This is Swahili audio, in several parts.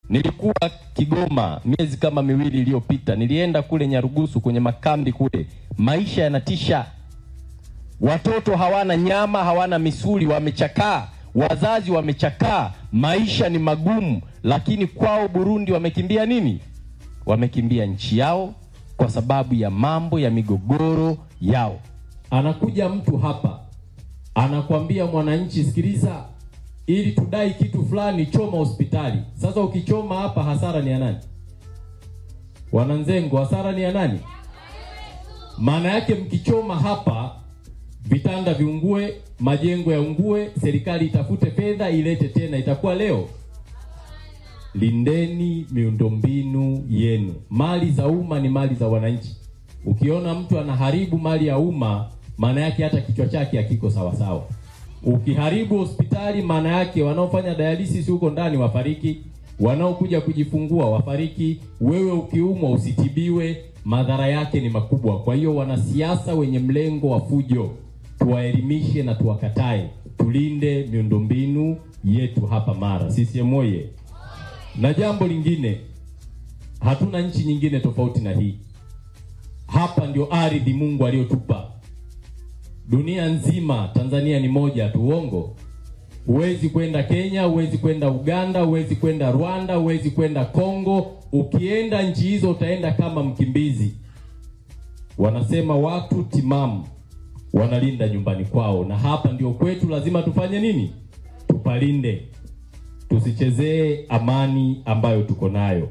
Nilikuwa Kigoma miezi kama miwili iliyopita, nilienda kule Nyarugusu kwenye makambi kule, maisha yanatisha. Watoto hawana nyama, hawana misuli, wamechakaa, wazazi wamechakaa, maisha ni magumu. Lakini kwao Burundi wamekimbia nini? Wamekimbia nchi yao kwa sababu ya mambo ya migogoro yao. Anakuja mtu hapa anakwambia mwananchi, sikiliza, ili tudai kitu fulani, choma hospitali. Sasa ukichoma hapa, hasara ni ya nani? Wananzengo, hasara ni ya nani? Maana yake mkichoma hapa, vitanda viungue, majengo yaungue, serikali itafute fedha ilete tena, itakuwa leo. Lindeni miundombinu yenu. Mali za umma ni mali za wananchi. Ukiona mtu anaharibu mali ya umma, maana yake hata kichwa chake hakiko sawa sawa. Ukiharibu hospitali, maana yake wanaofanya dialysis huko ndani wafariki, wanaokuja kujifungua wafariki. Wewe ukiumwa usitibiwe, madhara yake ni makubwa. Kwa hiyo wanasiasa wenye mlengo wa fujo, tuwaelimishe na tuwakatae, tulinde miundombinu yetu hapa Mara. CCM oye! Na jambo lingine, hatuna nchi nyingine tofauti na hii. Hapa ndio ardhi Mungu aliyotupa dunia nzima. Tanzania ni moja tu, uongo? Huwezi kwenda Kenya, huwezi kwenda Uganda, huwezi kwenda Rwanda, huwezi kwenda Kongo. Ukienda nchi hizo utaenda kama mkimbizi. Wanasema watu timamu wanalinda nyumbani kwao, na hapa ndio kwetu. Lazima tufanye nini? Tupalinde, tusichezee amani ambayo tuko nayo.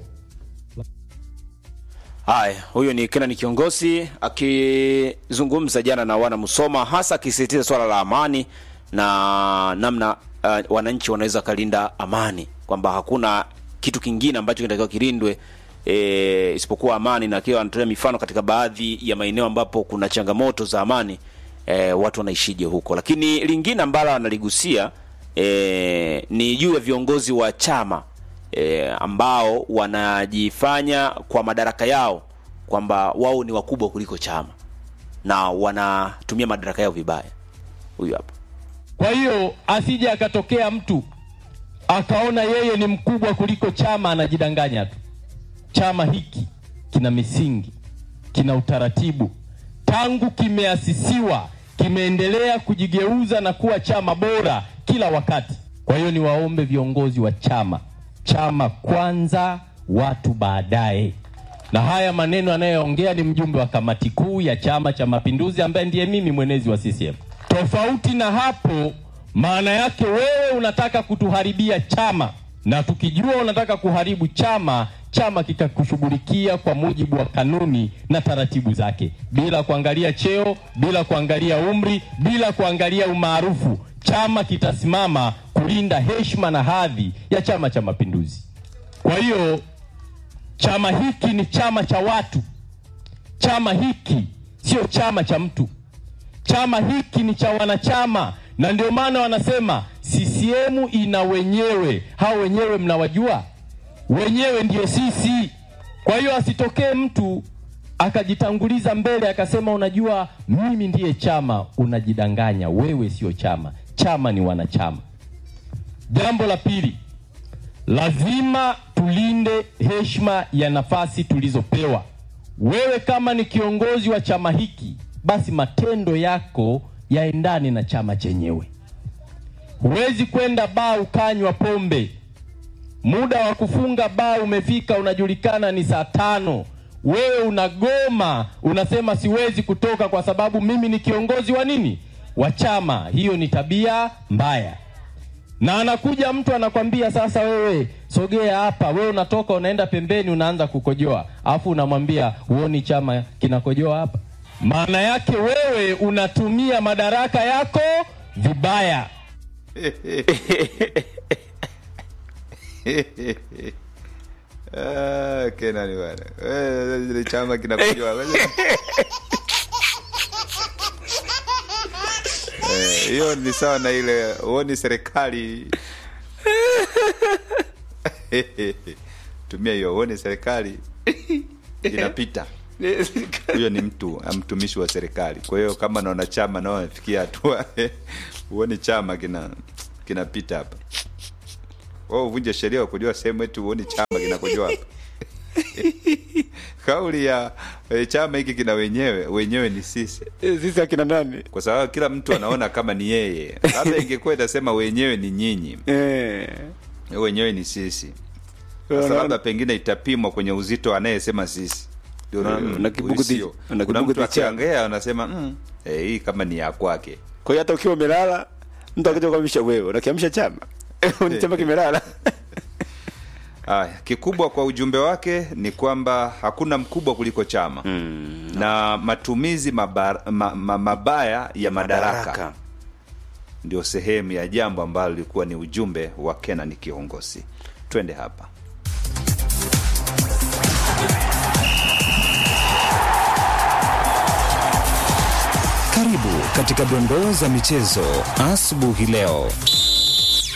Haya, huyo ni Kenan kiongozi akizungumza jana na wana Musoma, hasa akisisitiza swala la amani na namna uh, wananchi wanaweza kalinda amani, kwamba hakuna kitu kingine ambacho kinatakiwa kilindwe e, isipokuwa amani, na akiwa anatolea mifano katika baadhi ya maeneo ambapo kuna changamoto za amani e, watu wanaishije huko. Lakini lingine ambalo analigusia e, ni juu ya viongozi wa chama e, ambao wanajifanya kwa madaraka yao kwamba wao ni wakubwa kuliko chama na wanatumia madaraka yao vibaya. Huyu hapa. Kwa hiyo asije akatokea mtu akaona yeye ni mkubwa kuliko chama, anajidanganya tu. Chama hiki kina misingi, kina utaratibu, tangu kimeasisiwa kimeendelea kujigeuza na kuwa chama bora kila wakati. Kwa hiyo niwaombe viongozi wa chama, chama kwanza, watu baadaye. Na haya maneno anayoongea ni mjumbe wa kamati kuu ya Chama cha Mapinduzi ambaye ndiye mimi mwenezi wa CCM. Tofauti na hapo, maana yake wewe unataka kutuharibia chama, na tukijua unataka kuharibu chama, chama kikakushughulikia kwa mujibu wa kanuni na taratibu zake, bila kuangalia cheo, bila kuangalia umri, bila kuangalia umaarufu. Chama kitasimama kulinda heshima na hadhi ya Chama cha Mapinduzi. Kwa hiyo chama hiki ni chama cha watu. Chama hiki sio chama cha mtu. Chama hiki ni cha wanachama, na ndio maana wanasema CCM ina wenyewe. Hao wenyewe mnawajua, wenyewe ndio sisi. Kwa hiyo asitokee mtu akajitanguliza mbele akasema, unajua mimi ndiye chama. Unajidanganya, wewe sio chama. Chama ni wanachama. Jambo la pili, lazima tulinde heshima ya nafasi tulizopewa. Wewe kama ni kiongozi wa chama hiki, basi matendo yako yaendane na chama chenyewe. Huwezi kwenda baa ukanywa pombe, muda wa kufunga baa umefika, unajulikana ni saa tano, wewe unagoma, unasema siwezi kutoka kwa sababu mimi ni kiongozi wa nini, wa chama. Hiyo ni tabia mbaya na anakuja mtu anakwambia sasa, wewe sogea hapa, wewe unatoka unaenda pembeni, unaanza kukojoa, alafu unamwambia huoni chama kinakojoa hapa? Maana yake wewe unatumia madaraka yako vibaya. Ah, Kenani bwana. Eh, ile chama kinakujua. Eh, hiyo ni sawa na ile huoni serikali tumia hiyo huoni serikali inapita huyo ni mtu mtumishi wa serikali kwa hiyo kama naona chama nao amefikia hatua huoni chama kina kinapita hapa wewe uvunje sheria wa kujua sehemu eti uone chama kinakujua hapa kauli ya e, chama hiki kina wenyewe wenyewe ni sisi sisi akina nani kwa sababu kila mtu anaona kama ni yeye labda ingekuwa itasema wenyewe ni nyinyi eh. wenyewe ni sisi sasa labda pengine itapimwa kwenye uzito anayesema sisi Ndio Na- ndio- na kibugu di- sio. na kuna kibugu mtu di chama. akiongea anasema mm, eh, hii kama ni ya kwake kwa hiyo hata ukiwa umelala mtu akija kuamsha wewe unakiamsha chama ni chama kimelala Aya, kikubwa kwa ujumbe wake ni kwamba hakuna mkubwa kuliko chama mm, na matumizi mabar, ma, ma, mabaya ya madaraka ndio sehemu ya jambo ambalo lilikuwa ni ujumbe wa Kenan kiongozi. Twende hapa. Karibu katika dondoo za michezo asubuhi leo.